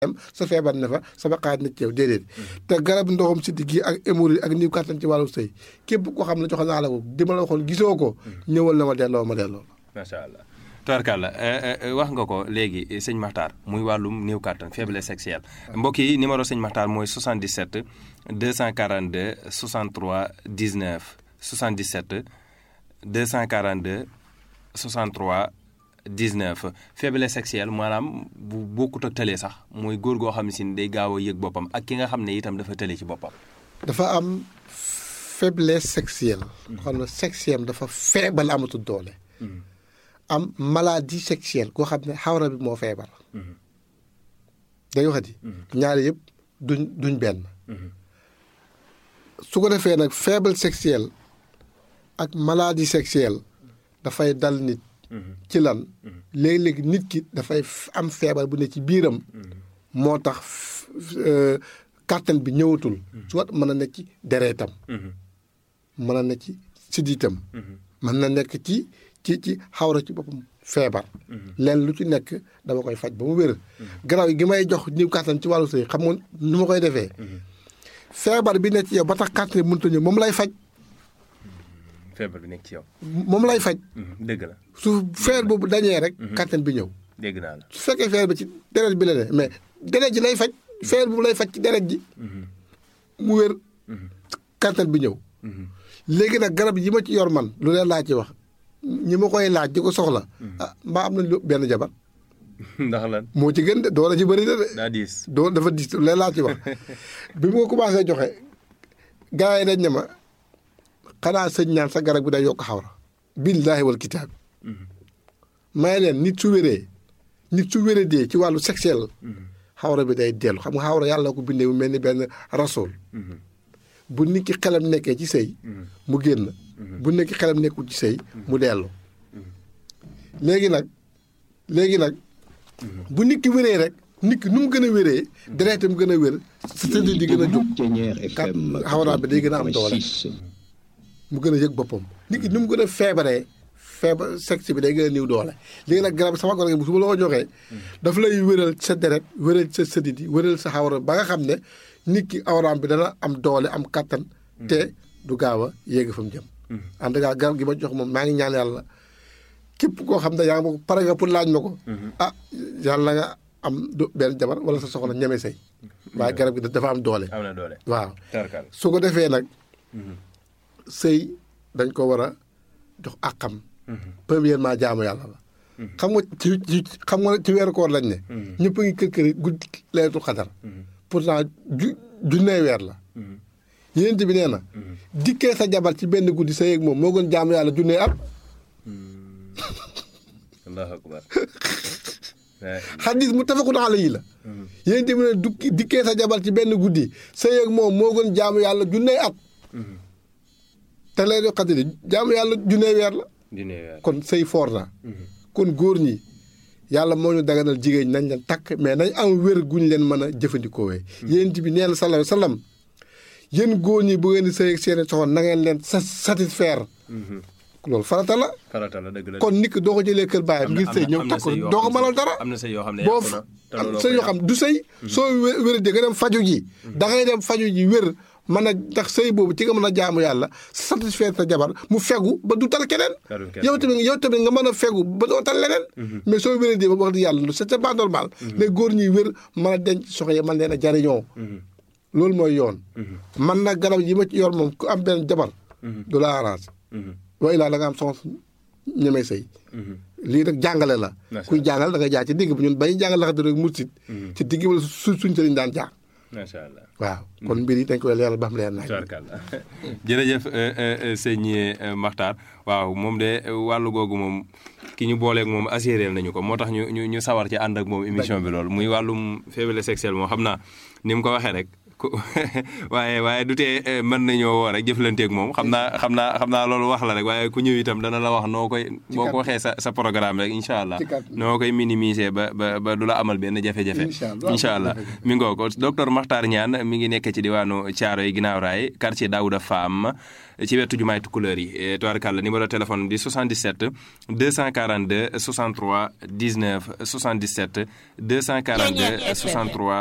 sa feebar ne fa sama xaar na ci yow déedéet te garab ndoxam siddi gi ak hémorroïde ak niw kàttan ci wàllu sëy képp ko xam ne joxe naa la ko di ma la waxoon gisoo ko ñëwal na ma delloo ma delloo macha allah tubarkalla wax nga ko léegi sëñ Makhtar muy wàllum néew kàttan faiblesse sexuelle mbokk yi numéro sëñ Makhtar mooy 77 242 63 19 77 242 63 19 faiblesse sexuelle maanaam bu bokkut ak tëlee sax mooy góor goo xam ne si day gaaw a yëg boppam ak ki nga xam ne itam dafa tëlee ci boppam. dafa am faiblesse sexuelle. xam ne sexuelle dafa feebal amatul doole. am maladie sexuelle koo xam ne xawra bi moo feebar. day waxati. ñaari yëpp duñ duñ benn. su ko defee nag faible sexuelle ak maladie sexuelle dafay dal nit. ci lan léeg-léeg nit ki dafay am feebar bu ne ci biiram moo tax kàttan bi ñëwatul soit mën na nekk ci dereetam mën na nekk ci siddiitam mën na nekk ci ci ci xawra ci boppam feebar leen lu ci nekk dama koy faj ba mu wér garaaw yi gi may jox niw kàttan ci wàllu sëy xam nga nu ma koy defee feebar bi nekk ci yow ba tax kàttan bi mënut a ñëw moom lay faj feebar bi nekk ci yow. moom lay faj. dëgg la. su feer boobu dañee rek. kàttan bi ñëw. dégg naa la su fekkee feer bi ci deret bi la ne mais deret ji lay faj. feer boobu lay faj ci deret ji. mu wér. kàttan bi ñëw. léegi nag garab yi ma ci yor man lu leen laa ci wax ñi ma koy laaj di ko soxla. ah mbaa am nañ benn jabar. ndax lan. moo ci gën de doole ci bëri na de. daa diis. doo dafa diis lu leen laa ci wax bi ma ko commencé joxe gars yi dañ ne ma. xanaa sëñ ñaan sa garab bi day yokk xawra billaahi wal kitaab may leen nit su wéree nit su wéree dee ci wàllu sexuel xawra bi day dellu xam nga xawra yàlla ko bindee mu mel ni benn rasool bu nit ki xelam nekkee ci sëy mu génn bu nit ki xelam nekkul ci sëy mu dellu léegi nag léegi nag bu nit ki wéree rek nit ki nu mu gën a wéree dereetam gën a wér sa di gën a jóg kat xawra bi day gën a am doole mu gën a yëg boppam nit ki ni mu gën a feebaree feebar sexe bi day gën a niw doole léegi nag garab sama garab bu su ma la ko joxee daf lay wéral sa deret wéral sa sëdit yi wéral sa xawra ba nga xam ne nit ki awraam bi dana am doole am kattan te du gaaw a yéeg fa mu jëm en tout cas garab gi ma jox moom maa ngi ñaan yàlla képp koo xam ne yaa ngi ma ko pare nga pour laaj ma ko ah yàlla nga am du benn jabar wala sa soxna ñeme say waaye garab gi dafa am doole am na doole waaw su ko defee nag sëy dañ ko war a jox àqam premièrement jaamu yàlla la xam nga ci ci xam nga ci weeru koor lañ ne ñëpp a ngi kër kër guddi leetu xadar pourtant ju junnee weer la yéen bi nee na dikkee sa jabar ci benn guddi sa yéeg moom moo gën jaamu yàlla junnee at allahu akbar xadis mu tafakun alayhi la yéen bi ne dukki dikkee sa jabar ci benn guddi sa yéeg moom moo gën jaamu yàlla junnee at te lay do xadiri jaamu yàlla junnee weer la kon sëy foor na kon góor ñi yàlla moo ñu daganal jigéen ñi nañ leen takk mais nañ am wér guñ leen mën a jëfandikoo wee yéen bi nee na sallallahu alayhi wa sallam yéen góor ñi bu ngeen di sëy ak seeni soxna na ngeen leen satisfaire loolu farata la farata la dëgg la kon nit ki doo ko jëlee kër baayam ngir sëy ñëw takk doo ko mënal dara am na sëy yoo xam ne boo am sëy yoo xam du sëy soo wér di nga dem faju ji da ngay dem faju ji wér mën a ndax sëy boobu ci nga mën a jaamu yàlla satisfaire sa jabar mu fegu ba du tal keneen yow tamit yow tamit nga mën a fegu ba doo tal leneen mais soo wéree di ba wax di yàlla c'est pas normal les góor ñuy wér mën a denc soxna yi mën leen a jariñoo loolu mooy yoon man nag garab yi ma ci yor moom ku am benn jabar du la arrange waaye laa da nga am soxna ñemee sëy lii rek jàngale la kuy jàngal da nga jaar ci digg bi ñun bañu jàngal laxati rek mursit ci digg bi la su suñ sëriñ daan jaar macha allah waaw kon mbir yi dañ koy leeral ba xam leer naa jërëjëf sëñ Makhtar waaw moom de wàllu googu moom ki ñu booleeg moom assuré nañu ko moo tax ñu ñu ñu sawar ci ànd ak moom émission bi loolu muy wàllum faiblesse sexuelle moom xam naa ni mu ko waxee rek waaye waaye du tee mën nañoo woo rek jëflanteeg moom xam naa xam naa xam naa loolu wax la rek waaye ku ñëw itam dana la wax noo koy boo ko waxee sa sa programme rek incha allah noo koy minimiser ba ba ba du la amal benn jafe-jafe incha allah mi ngoo ko docteur Makhtar Niane mi ngi nekk ci diwaanu Thiaroye ginnaaw raay quartier Daouda Fam ci wetu jumaay Tukulëër yi tubaarkàlla numéro téléphone di 77 242 63 19 77 242 63